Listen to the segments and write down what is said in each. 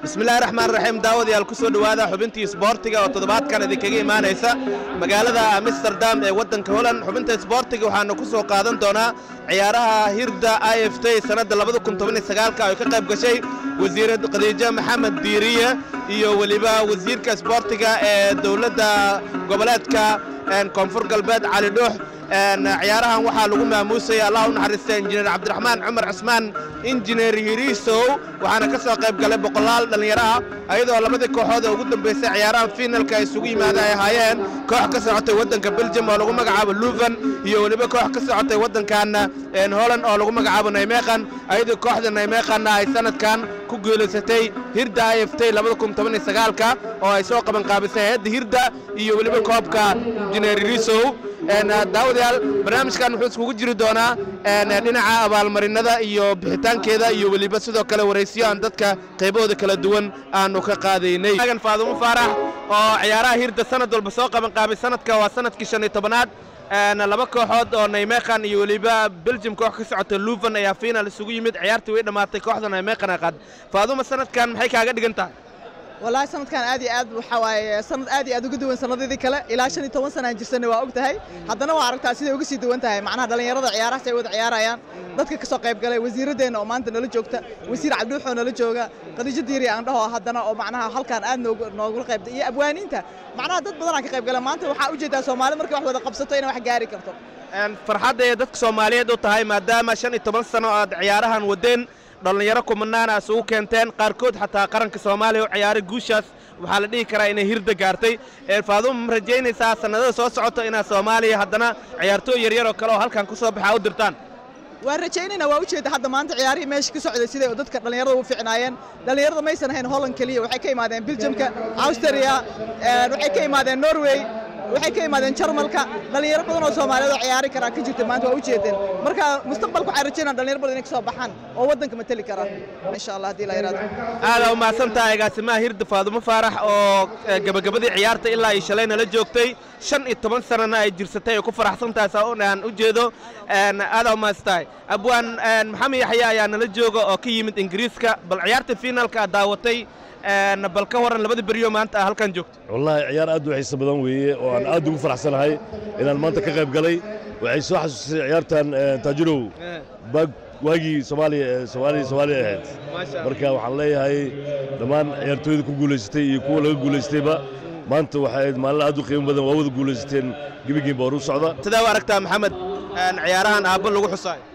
bismillahi raxmaan raxiim daawadayaal ku soo dhowaada xubintii isboortiga oo toddobaadkan idinkaga imaanaysa magaalada amsterdam ee waddanka holland xubinta isboortiga waxaanu ku soo qaadan doonaa ciyaaraha hirda i f t sannadda labada kun toban iyo sagaalka ay ka qayb gashay wasiirad khadiijo maxamed diiriye iyo weliba wasiirka isboortiga ee dowladda goboleedka koonfur galbeed cali dhuux ciyaarahan waxaa lagu maamuusaya allah u naxariista injineer cabdiraxmaan cumar cusmaan injineer hiriisow waxaana ka soo qayb galay boqolaal dhallinyaro ah ayadoo labadii kooxood ee ugu dambaysay ciyaarahan fiinalka ay isugu yimaada ay ahaayeen koox ka socotay waddanka beljum oo lagu magacaabo luven iyo weliba koox ka socotay waddankan holland oo lagu magacaabo naymeekan ayadoo kooxda naymeekanna ay sanadkan ku guulaysatay hirda i f t labada kun toban iyo sagaalka oo ay soo qabanqaabisay hayadda hirda iyo weliba koobka injineer hiriisow daawadayaal barnaamijkan wuxuu iskugu jiri doonaa dhinaca abaalmarinada iyo bixitaankeeda iyo weliba sidoo kale waraysiyo aan dadka qaybahooda kala duwan aanu ka qaadaynay faadumo faarax oo ciyaaraha hirda sanad walba soo qabanqaabay sanadka waa sanadkii shan iyo tobanaad laba kooxood oo naymeekan iyo weliba beljum koox ka socota luven ayaa fiinal isugu yimid ciyaartii way dhammaatay kooxda naymeekan ay qaad faaduma sanadkan maxay kaaga dhigan tahay wallaahi sanadkan aad iyo aad waxaa waaye sanad aad iyo aad uga duwan sanadadii kale ilaa shan iyo toban sanaan jirsanay waa og tahay haddana waa aragtaa siday uga sii duwan tahay macnaha dhallinyarada ciyaarahaas ay wada ciyaarayaan dadka ka soo qayb galay wasiiradeenna oo maanta nala joogta wasiir cabdiwux oo nala jooga khadiijo diiri aan dhaho haddana oo macnaha halkaan aad noogu noogula qaybta iyo abwaaniinta macnaha dad badanaa ka qayb gala maanta waxaa ujeedaa soomaali markay wax wada qabsato inay wax gaari karto farxadda ee dadka soomaaliyeed u tahay maadaama shan iyo toban sano aad ciyaarahan wadeen dhallinyaro kumanaana isugu keenteen qaarkood xataa qaranka soomaaliya u ciyaaray guushaas waxaa la dhihi karaa inay hirda gaartay faaduma ma rajaynaysaa sannadada soo socota inaad soomaaliya haddana ciyaartooy yaryar oo kale oo halkan ku soo baxaa u dirtaan waan rajaynayna waa ujeeda hadda maanta ciyaarihii meesha ka socday siday dadka dhallinyarada u ficnaayeen dhallinyarada maysan ahayn holland keliya waxay ka imaadeen beljamka austria waxay ka imaadeen norway waxay ka imaadeen jarmalka dhallinyaro badan oo soomaaliyeed oo ciyaari karaa ka jirta maanta waa ujeedeen marka mustaqbalka waxaan rajaynaa dhallinyaro badan inay ka soo baxaan oo waddanka mateli kara insha allah haddii la yaraado aada u mahadsantaha agaasimaha hirda faadumo faarax oo gabagabadii ciyaarta ilaa ay shalay nala joogtay shan iyo toban sanana ay jirsatay ay ku faraxsan tahay saa aan u jeedo aada u mahadsantahay abwaan maxamed yaxya ayaa nala jooga oo ka yimid ingiriiska bal ciyaarta fiinaalka aad daawatay bal ka waran labada beryo maanta a halkan joogto wallaahi ciyaar aad u xiiso badan weeye oo aan aad ugu faraxsanahay inaan maanta ka qayb galay waxay soo xasuusisay ciyaartan taajirow baag waagii soomaaliya soomaaliya soomaaliya ahayd marka waxaan leeyahay dhammaan ciyaartooyda ku guulaysatay iyo kuwa laga guulaystayba maanta waxay ahayd maalin aad u qiimo badan waa wada guulaysateen gebigiinba hor u socda sidaa u aragtaa maxamed ciyaarahan aabba lagu xusaayo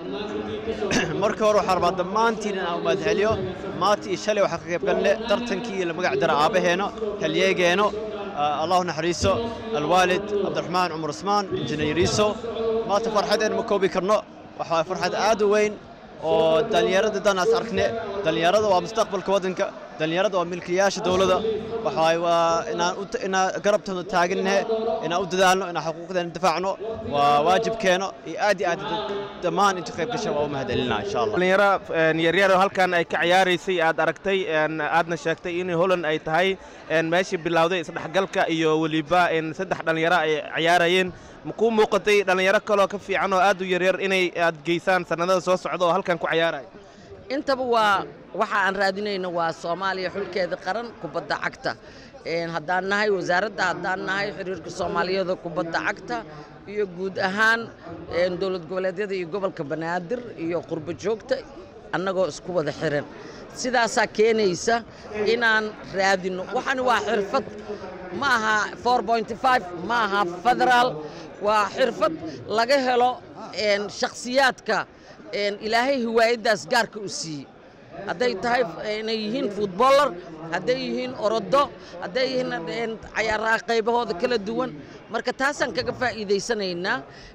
marka hore waxaa rabaa dhammaantiin in aan umahad celiyo maanta iyo shalay waxaa ka qayb galle tartankii la magac dara aabbaheeno halyeegeenno allahu naxariiso alwaalid cabdiraxmaan cumar usmaan injineeriiso maanta farxadeen ma koobi karno waxaa farxad aad u weyn oo dhallinyarada danaas arkne dhallinyarada waa mustaqbalka waddanka dhallinyarada waa milkiyaasha dowladda waxaa waa inaan inaan garabtooda taagannahe inaan u dadaalno inaan xuquuqdeena difaacno waa waajibkeeno iyo aad iyo aad dhammaan inta qayb gasha waa u mahadcelinaa insha allah dhallinyaro yaryar oo halkan ay ka ciyaaraysay aad aragtay aadna sheegtay in holland ay tahay meeshii bilowday isdhexgalka iyo weliba saddex dhallinyaro ay ciyaarayeen makuu muuqatay dhallinyaro kaloo ka fiican oo aad u yaryar inay aad geysaan sannadada soo socda oo halkan ku ciyaaraya intaba waa waxa aan raadinayno waa soomaaliya xulkeeda qaran kubadda cagta haddaan nahay wasaaradda haddaan nahay xiriirka soomaaliyeeda kubadda cagta iyo guud ahaan dowlad goboleedyada iyo gobolka banaadir iyo qurbo joogta annagoo isku wada xiran sidaasaa keenaysa inaan raadinno waxani waa xirfad ma aha ma aha federaal waa xirfad laga helo shakhsiyaadka ilaahay hiwaayaddaas gaarka u siiyey hadday tahay inay yihiin futbolar hadday yihiin orodo hadday yihiin cayaaraha qaybahooda kala duwan marka taasaan kaga faa'iidaysanaynaa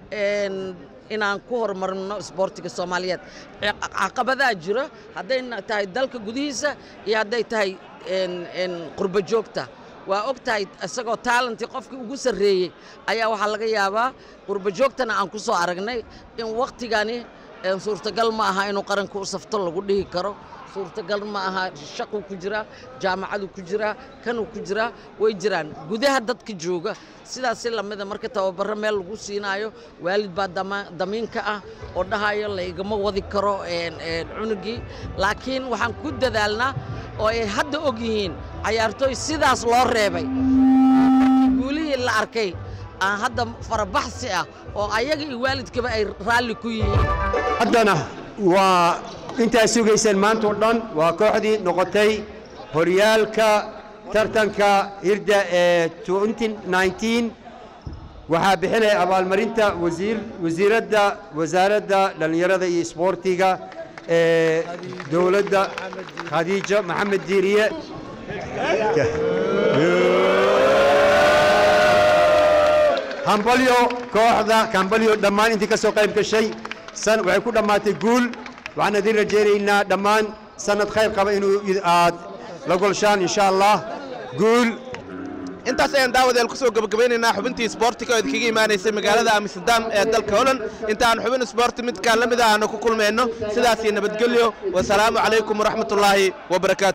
inaan ku horumarno isboortiga soomaaliyeed caqabadaa jira hadday tahay dalka gudihiisa iyo hadday tahay qurbo joogta waa og tahay isagoo taalantii qofkii ugu sarreeyey ayaa waxaa laga yaabaa qurbo joogtana aan ku soo aragnay in wakhtigani suurtagal ma aha inuu qaranka u safto lagu dhihi karo suurtagal ma aha shaquu ku jiraa jaamacadu ku jiraa kanuu ku jiraa way jiraan gudaha dadka jooga sidaasi lamida marka tababaro meel lagu siinaayo waalid baa damiin ka ah oo dhahayo laygama wadi karo cunugii laakiin waxaan ku dadaalnaa oo ay hadda og yihiin cayaartooy sidaas loo reebay guulihii la arkay aan hadda farabaxsi ah oo ayaga iyo waalidkaba ay raalli ku yihiin haddana waa intaad sugayseen maanta oo dhan waa kooxdii noqotay horyaalka tartanka hirda ee 2019 waxaa bixinaya abaalmarinta wasiir wasiiradda wasaaradda dhallinyarada iyo isboortiga ee dowladda khadiijo maxamed diiriye hambalyo kooxda hambalyo dhammaan intii ka soo qayb gashay san waxay ku dhammaatay guul waxaan idin rajaynaynaa dhammaan sanad khayr qaba inuu aad la golshaan insha allah guul intaas ayaan daawadeel ku soo gebagabaynaynaa xubintii isboortiga oo idinkaga imaanaysay magaalada amsterdam ee dalka holand inta aan xubin isboorti midkaan la mid ah aanu ku kulmayno sidaasii nabadgelyo wasalaamu calaykum waraxmatullaahi wabarakaatu